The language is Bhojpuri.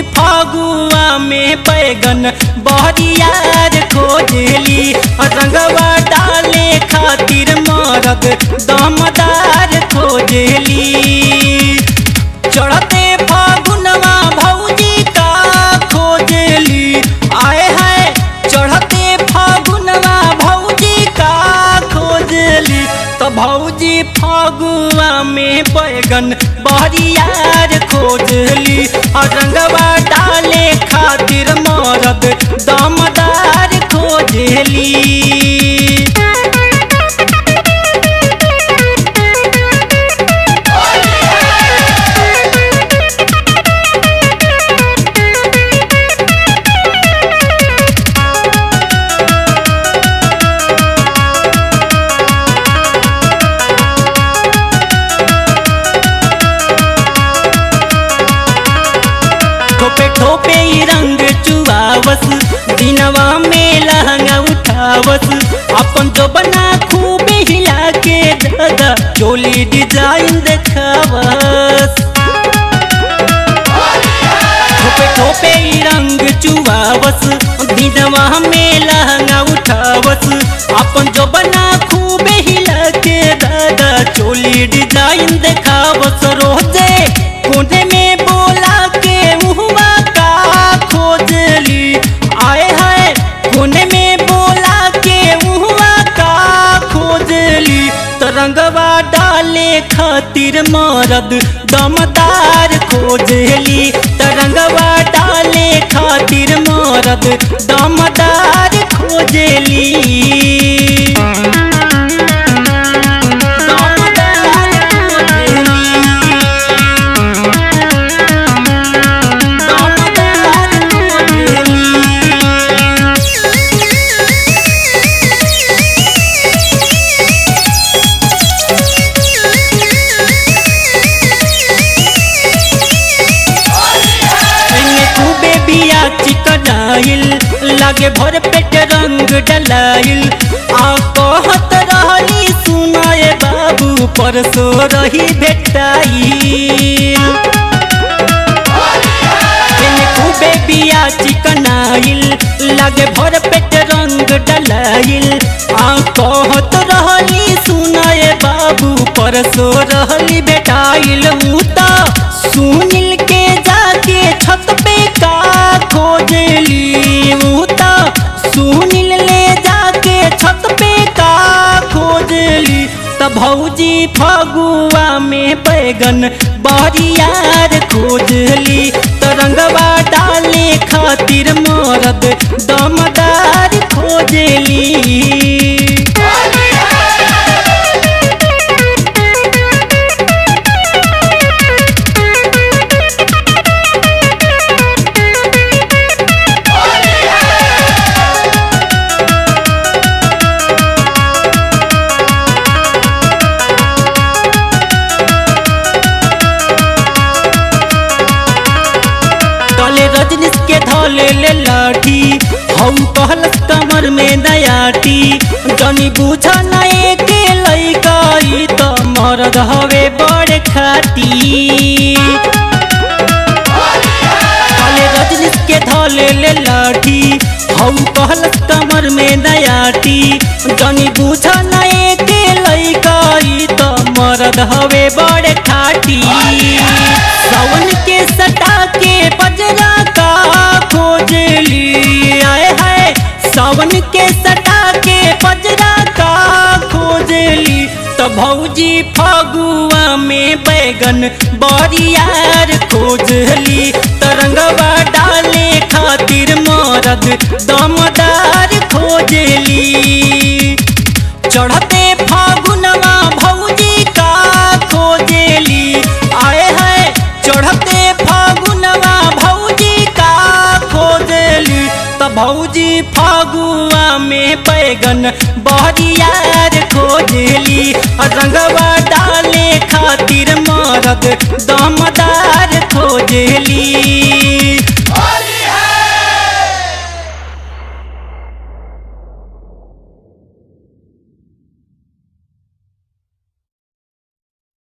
फगुआ में बैगन बहरियार खोजली रंगवा डाले खातिर मरद दमदार खोजली चढ़ते फागुनवा भौजी का खोजली आए है चढ़ते फागुनवा भौजी का खोजली तो भौजी फागुआ में बैगन बहरियार खोजली और रंगवा डाले खातिर मरद दमदार खोजली ठोपे ठोपे ई रंग चुआवस दिनवा में लहंगा उठावस अपन जो बना खूब हिला के दादा चोली डिजाइन देखावस ठोपे ठोपे ई रंग चुआवस दिनवा में लहंगा उठावस अपन जो बना खूब हिला के दादा चोली डिजाइन देखावस रोजे कोने में बोला के मुहवा का खोजली आए हाय कोने में बोला के मुहवा का खोजली तरंगवा डाले खातिर मरद दमदार खोजली तरंगवा डाले खातिर मरद दमदार खोजली दमदार खोजली दमदार खोजली एने खूबे बिया चिकनाइल लागे भर पेट रंग डलाइल आ कहत रहली सुनाए बाबू परसो रही भेटाइल एने खूबे बिया चिकनाइल लागे भर पेट रंग डलाइल आ कहत रहली सुनाए बाबू परसो रहली बेटाइल ऊ त सुनिल के जाके छत पे का खोजली ऊ त सुनिल ले जाके छत पे का खोजली त भौजी फगुआ में बैगन बरियार खोजली तरंगवा डाले खातिर मरद दमदार खोजली तले रजनीश के धले ले लाठी हम कहलस कमर में नयाटी जनी बुझ नए के लइका ई त मरद हवे बड़ खाती तले रजनीश के धले ले लाठी हम कहलस कमर में नयाटी जनी बुझ नए के लइका ई त मरद हवे बड़ खाटी सावन के सटा के बजरा का खोजली आए है सावन के सटा के बजरा का खोजली तो भौजी फगुआ में बैगन बरियार खोजली तरंगवा डाले खातिर मरद दमदार खोजली चढ़ते फागुनवा भौजी का खोजली आए है चढ़ते फागुनवा भौजी का खोजली त भौजी फागुआ में बैगन बहरियार खोजली रंगवा डाले खातिर मरद दम